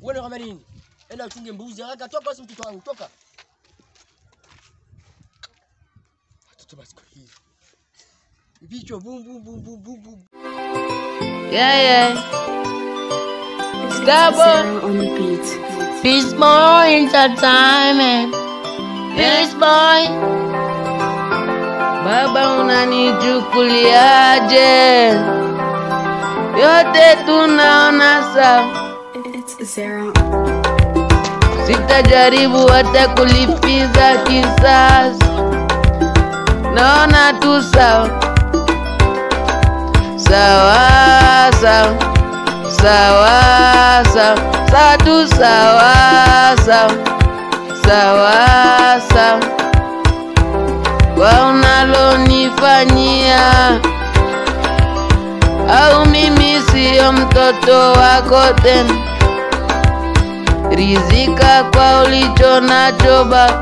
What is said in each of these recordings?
Uone kama nini? Enda uchunge mbuzi haraka, toka basi mtoto wangu, toka. Watoto basi kwa hii. Vichwa bum bum bum bum bum bum. Yeah, yeah. Stop Sarah on the beat. Peace boy entertainment. Peace boy. Baba unanichukuliaje? Yote tunaona sawa. It's Sarah. Sitajaribu hata kulipiza kisasi. Naona tu sawa. Sawa sawa. Sawa sawa. Sawa tu sawa sawa. Sawa sawa. Kwa unalonifanyia au mimi siyo mtoto wako tena rizika kwa ulicho nacho ba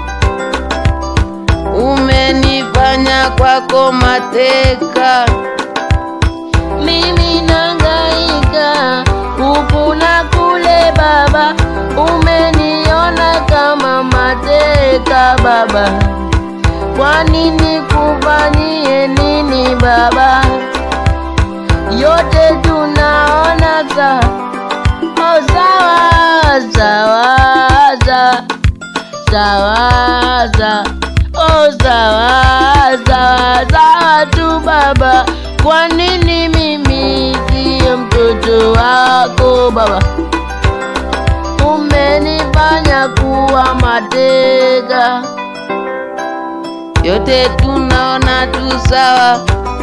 umenifanya kwako mateka mimi nangaika huku na kule baba umeniona kama mateka baba kwa nini kufanyie nini baba yote tunaona sawa Oh, sawa sawa sawa sawa sawa oh sawa sawa sawa tu baba kwa nini mimi siyo mtoto wako baba umenifanya kuwa mateka yote tunaona tu sawa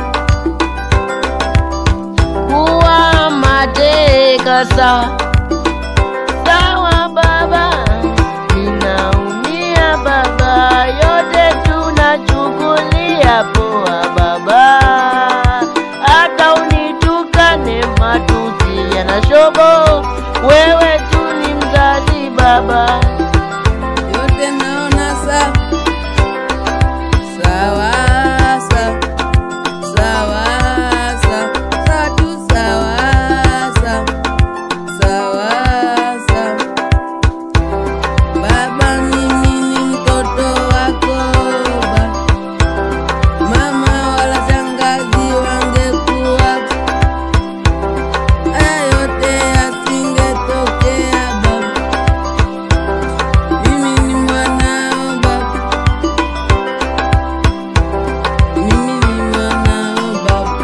kuwa mateka sawa sawa baba ninaumia baba yote tunachukulia poa baba hata unitukane matusi yana shobo wewe tu ni mzazi baba yote naona sawa sawa sawa sawa sawa sawa tu sawa sawa sawa sawa baba mimi ni mtoto wako ba mama wala shangazi wangekuwa haya yote yasingetokea baba mimi ni mwanao baba mimi ni mwanao baba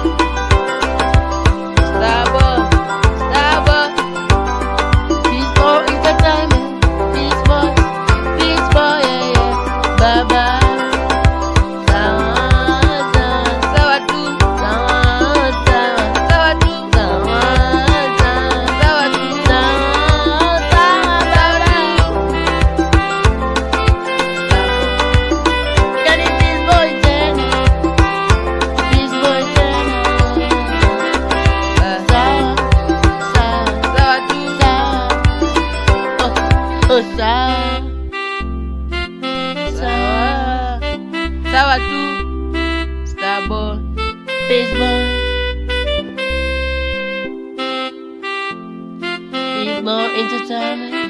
Stabo, stabo. Peace boy entertainment. Peace boy, peace boy, yeah, yeah. Bye bye. Sawa, sawa, sawa tu. Sawa, sawa, sawa tu. Sawa, sawa, sawa tu. Sawa, sawa, sawa tu. Yani peace boy tena. Peace boy tena. Sawa, sawa, sawa tu. Sawa. Oh, sawa sawa sawa tu starboy baseball baseball entertainment